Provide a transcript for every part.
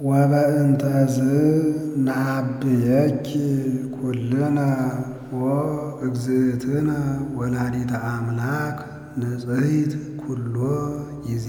ወበእንተዝ ነአብየኪ ኩልነ ወእግዝእትነ ወላዲተ አምላክ ንጽሕት ኩሎ ጊዜ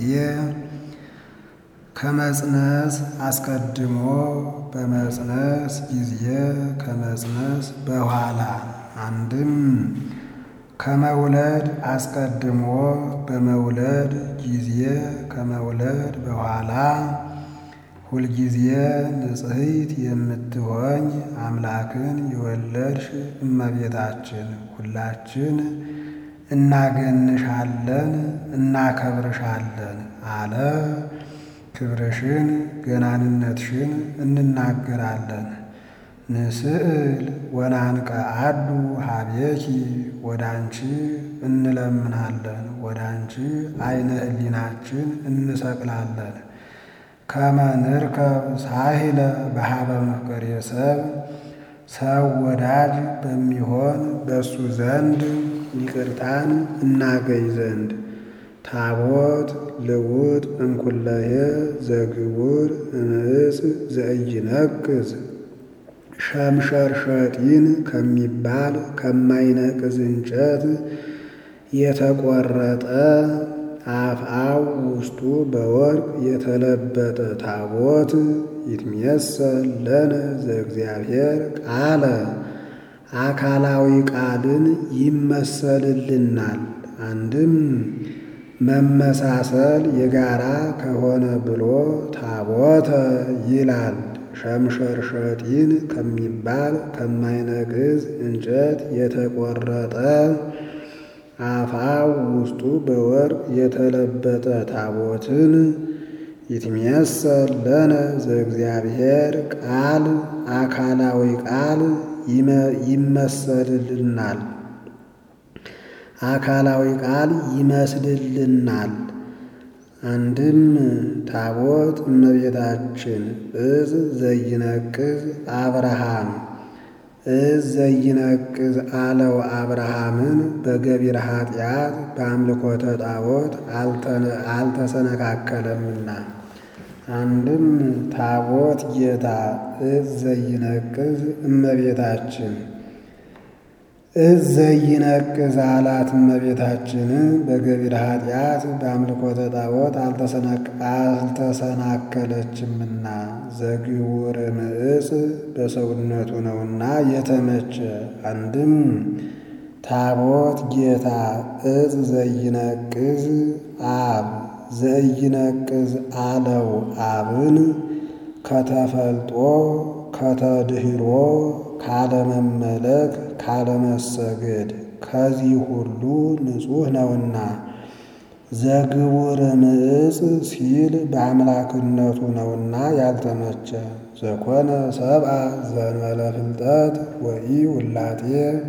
ከመጽነስ አስቀድሞ በመጽነስ ጊዜ ከመጽነስ በኋላ አንድም ከመውለድ አስቀድሞ በመውለድ ጊዜ ከመውለድ በኋላ ሁልጊዜ ንጽሕት የምትሆኝ አምላክን የወለድሽ እመቤታችን ሁላችን እናገንሻለን እናከብርሻለን አለ። ክብርሽን ገናንነትሽን እንናገራለን። ንስእል ወናንቀ አዱ ሀቤኪ ወደ አንቺ እንለምናለን፣ ወደ አንቺ አይነ ሕሊናችን እንሰቅላለን። ከመ ንርከብ ሳሂለ በሀበ መፍቀሬ ሰብ ሰው ወዳጅ በሚሆን በእሱ ዘንድ ይቅርታን እናገኝ ዘንድ ታቦት ልውጥ እንኩለየ ዘግቡር እምዕፅ ዘኢይነቅዝ ሸምሸርሸጢን ከሚባል ከማይነቅዝ እንጨት የተቆረጠ አፍአው ውስጡ በወርቅ የተለበጠ ታቦት ይትሜሰል ለነ ዘእግዚአብሔር ቃለ አካላዊ ቃልን ይመሰልልናል። አንድም መመሳሰል የጋራ ከሆነ ብሎ ታቦተ ይላል። ሸምሸርሸጢን ከሚባል ከማይነቅዝ እንጨት የተቆረጠ አፋው ውስጡ በወርቅ የተለበጠ ታቦትን ይትሜሰል ለነ ዘእግዚአብሔር ቃል አካላዊ ቃል ይመሰልልናል አካላዊ ቃል ይመስልልናል። አንድም ታቦት እመቤታችን እዝ ዘይነቅዝ አብርሃም እዝ ዘይነቅዝ አለው አብርሃምን በገቢረ ኃጢአት በአምልኮተ ጣዖት አልተሰነካከለምና። አንድም ታቦት ጌታ እዝ ዘይነቅዝ እመቤታችን እዝ ዘይነቅዝ አላት እመቤታችንን በገቢረ ኃጢአት በአምልኮተ ጣዖት አልተሰናከለችምና። ዘግቡር እምዕፅ በሰውነቱ ነውና የተመቸ። አንድም ታቦት ጌታ እዝ ዘይነቅዝ አብ ዘይነቅዝ አለው አብን ከተፈልጦ ከተድህሮ ካለመመለክ ካለመሰገድ ከዚህ ሁሉ ንጹሕ ነውና። ዘግቡር እምዕፅ ሲል በአምላክነቱ ነውና ያልተመቸ። ዘኮነ ሰብአ ዘእንበለ ፍልጠት ወኢ ውላጤ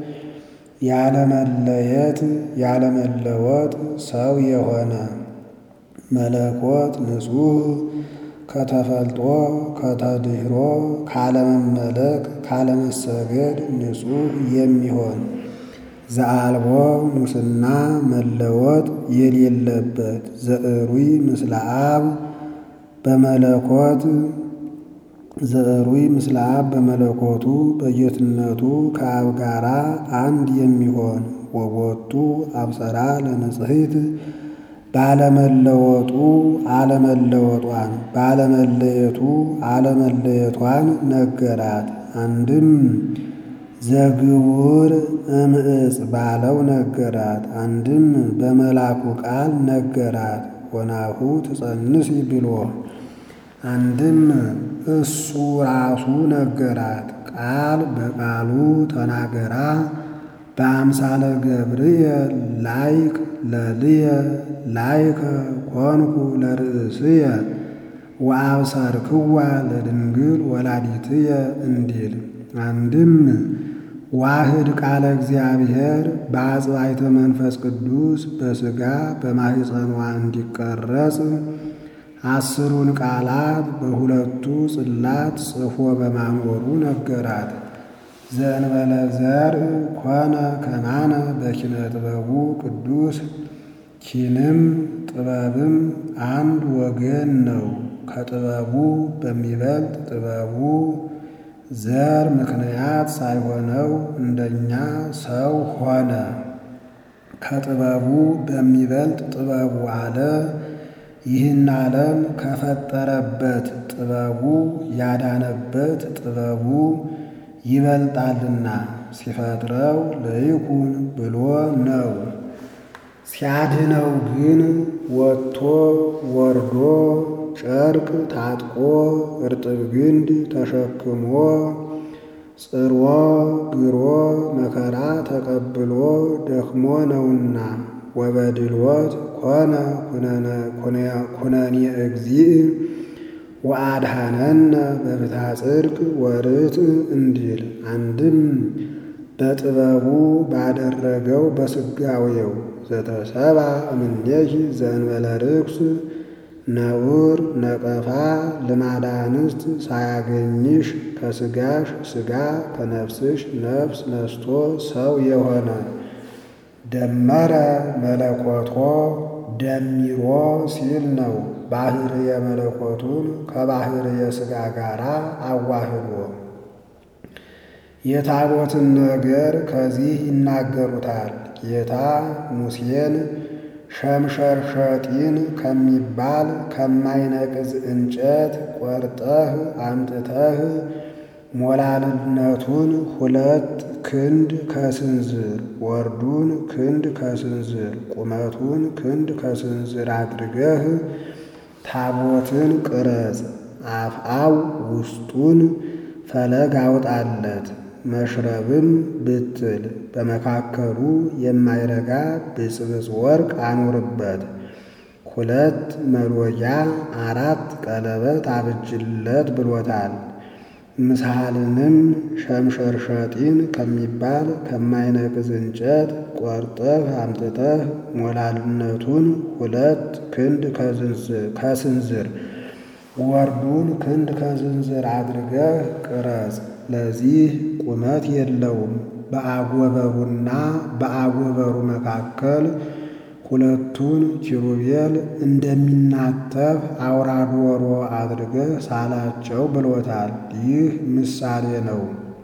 ያለመለየት ያለመለወጥ ሰው የሆነ መለኮት ንጹሕ ከተፈልጦ ከተድህሮ ካለመመለክ ካለመሰገድ ንጹሕ የሚሆን ዘአልቦ ሙስና መለወጥ የሌለበት ዘዕሩይ ምስለ አብ በመለኮት ዘዕሩይ ምስለ አብ በመለኮቱ በጌትነቱ ከአብ ጋራ አንድ የሚሆን ወቦቱ አብሰራ ለንጽሕት ባለመለወጡ አለመለወጧን ባለመለየቱ አለመለየቷን ነገራት። አንድም ዘግቡር እምዕፅ ባለው ነገራት። አንድም በመላኩ ቃል ነገራት። ወናሁ ትጸንሲ ብሎ አንድም እሱ ራሱ ነገራት። ቃል በቃሉ ተናገራ በአምሳለ ገብርኤል ላይክ ለልየ ላይከ ኮንኩ ለርእስየ ወአብሰርክዋ ለድንግል ወላዲትየ እንዲል አንድም ዋህድ ቃለ እግዚአብሔር በአጽባይተ መንፈስ ቅዱስ በሥጋ በማኅፀኗ እንዲቀረጽ አስሩን ቃላት በሁለቱ ጽላት ጽፎ በማኖሩ ነገራት። ዘእንበለ ዘርእ ኮነ ከማነ በኪነ ጥበቡ ቅዱስ ኪንም ጥበብም አንድ ወገን ነው። ከጥበቡ በሚበልጥ ጥበቡ ዘር ምክንያት ሳይሆነው እንደኛ ሰው ሆነ። ከጥበቡ በሚበልጥ ጥበቡ አለ። ይህን ዓለም ከፈጠረበት ጥበቡ ያዳነበት ጥበቡ ይበልጣልና ሲፈጥረው ለይኩን ብሎ ነው። ሲያድነው ግን ወጥቶ ወርዶ ጨርቅ ታጥቆ እርጥብ ግንድ ተሸክሞ ጽሮ ግሮ መከራ ተቀብሎ ደክሞ ነውና ወበድልወት ኮነ ኩነኔ እግዚእ ወአድኀነነ በፍትሐ ጽድቅ ወርትዕ እንዲል አንድም በጥበቡ ባደረገው በስጋዌው ዘተሰባ እምኔኪ ዘእንበለ ርኩስ ነውር ነቀፋ ልማዳ አንስት ሳያገኝሽ ከስጋሽ ስጋ ከነፍስሽ ነፍስ ነስቶ ሰው የሆነ ደመረ መለኮቶ ደሚሮ ሲል ነው። ባህርየ መለኮቱን ከባህርየ ሥጋ ጋር አዋህዶ የታቦትን ነገር ከዚህ ይናገሩታል። ጌታ ሙሴን ሸምሸርሸጢን ከሚባል ከማይነቅዝ እንጨት ቆርጠህ አምጥተህ ሞላልነቱን ሁለት ክንድ ከስንዝር ወርዱን ክንድ ከስንዝር ቁመቱን ክንድ ከስንዝር አድርገህ ታቦትን ቅረጽ፣ አፍአው ውስጡን ፈለግ አውጣለት። መሽረብም ብትል በመካከሉ የማይረጋ ብፅብፅ ወርቅ አኑርበት። ሁለት መሎጊያ አራት ቀለበት አብጅለት ብሎታል። ምሳልንም ሸምሸርሸጢን ከሚባል ከማይነቅዝ እንጨት ቆርጠህ አምጥተህ ሞላልነቱን ሁለት ክንድ ከስንዝር ወርዱን ክንድ ከስንዝር አድርገህ ቅረጽ። ለዚህ ቁመት የለውም። በአጎበሩና በአጎበሩ መካከል ሁለቱን ኪሩቤል እንደሚናተፍ አውራ ዶሮ አድርገህ ሳላቸው ብሎታል። ይህ ምሳሌ ነው።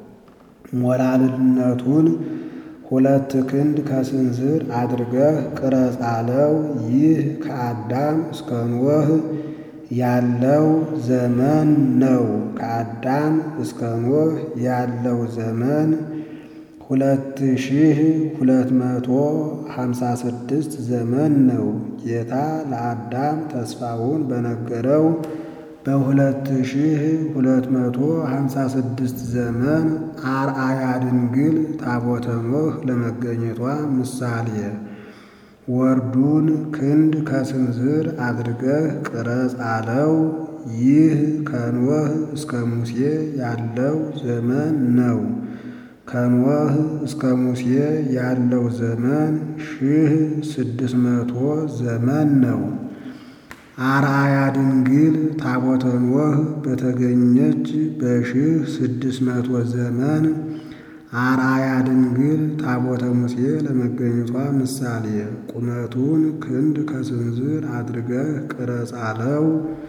ሞላልነቱን ሁለት ክንድ ከስንዝር አድርገህ ቅረጽ አለው። ይህ ከአዳም እስከ ኖህ ያለው ዘመን ነው። ከአዳም እስከ ኖህ ያለው ዘመን ሁለት ሺህ ሁለት መቶ ሀምሳ ስድስት ዘመን ነው። ጌታ ለአዳም ተስፋውን በነገረው በሁለት ሺህ ሁለት መቶ ሀምሳ ስድስት ዘመን አርአያ ድንግል ታቦተ ኖህ ለመገኘቷ ምሳሌ ወርዱን ክንድ ከስንዝር አድርገህ ቅረጽ አለው። ይህ ከኖህ እስከ ሙሴ ያለው ዘመን ነው። ከኖህ እስከ ሙሴ ያለው ዘመን ሺህ ስድስት መቶ ዘመን ነው። አርአያ ድንግል ታቦተ ኖህ በተገኘች በሺህ ስድስት መቶ ዘመን አርአያ ድንግል ታቦተ ሙሴ ለመገኘቷ ምሳሌ ቁመቱን ክንድ ከስንዝር አድርገህ ቅረጽ አለው።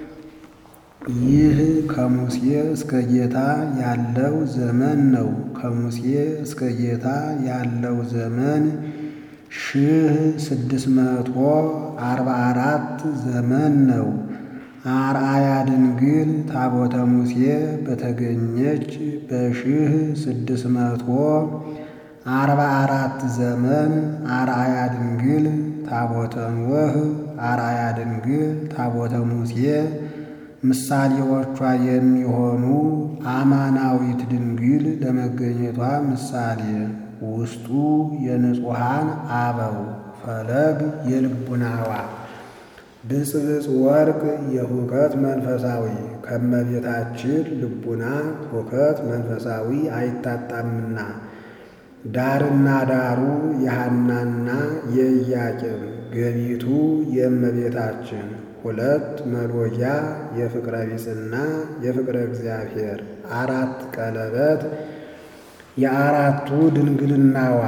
ይህ ከሙሴ እስከ ጌታ ያለው ዘመን ነው። ከሙሴ እስከ ጌታ ያለው ዘመን ሺህ ስድስት መቶ አርባ አራት ዘመን ነው። አርአያ ድንግል ታቦተ ሙሴ በተገኘች በሺህ ስድስት መቶ አርባ አራት ዘመን አርአያ ድንግል ታቦተ ኖህ አርአያ ድንግል ታቦተ ሙሴ ምሳሌዎቿ የሚሆኑ አማናዊት ድንግል ለመገኘቷ ምሳሌ ውስጡ የንጹሐን አበው ፈለግ የልቡናዋ ብፅብፅ ወርቅ የሁከት መንፈሳዊ ከመቤታችን ልቡና ሁከት መንፈሳዊ አይታጣምና ዳርና ዳሩ የሐናና የኢያቄም ገቢቱ የእመቤታችን ሁለት መሎጊያ የፍቅረ ቢጽና የፍቅረ እግዚአብሔር አራት ቀለበት የአራቱ ድንግልናዋ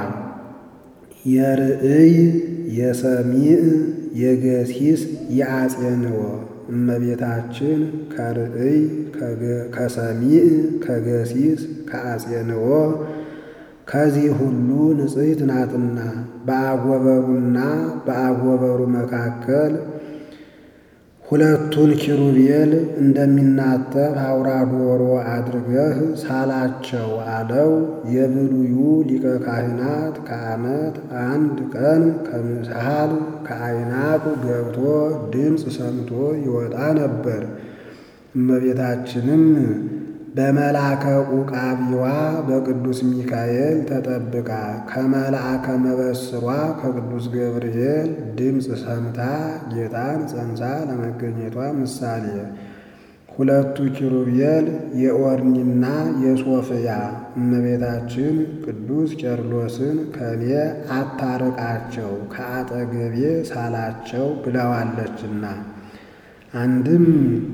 የርእይ የሰሚዕ የገሲስ የአጼንዎ እመቤታችን ከርእይ ከሰሚዕ ከገሲስ ከአጼንኦ ከዚህ ሁሉ ንጽሕት ናትና በአጎበሩና በአጎበሩ መካከል ሁለቱን ኪሩቤል እንደሚናጠፍ አውራ ዶሮ አድርገህ ሳላቸው አለው። የብሉዩ ሊቀ ካህናት ከዓመት አንድ ቀን ከምሳል ከአይናቁ ገብቶ ድምፅ ሰምቶ ይወጣ ነበር። እመቤታችንም በመልአከ ዑቃቢዋ በቅዱስ ሚካኤል ተጠብቃ ከመልአከ መበስሯ ከቅዱስ ገብርኤል ድምፅ ሰምታ ጌታን ጸንሳ ለመገኘቷ ምሳሌ ሁለቱ ኪሩቤል የኦርኒና የሶፍያ እመቤታችን ቅዱስ ቄርሎስን ከኔ አታርቃቸው ከአጠገቤ ሳላቸው ብለዋለችና አንድም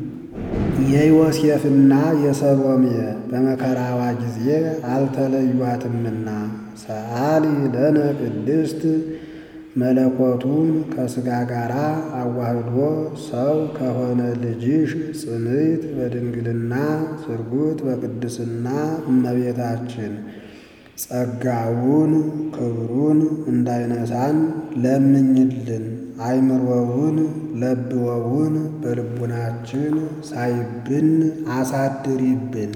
የዮሴፍና የሰሎሜ በመከራዋ ጊዜ አልተለዩአትምና ሰአሊ ለነ ቅድስት መለኮቱን ከሥጋ ጋር አዋህዶ ሰው ከሆነ ልጅሽ ጽንዕት በድንግልና ስርጉት በቅድስና እመቤታችን ጸጋውን ክብሩን እንዳይነሳን ለምኝልን። አይምሮውን ለብወውን በልቡናችን ሳይብን አሳድሪብን።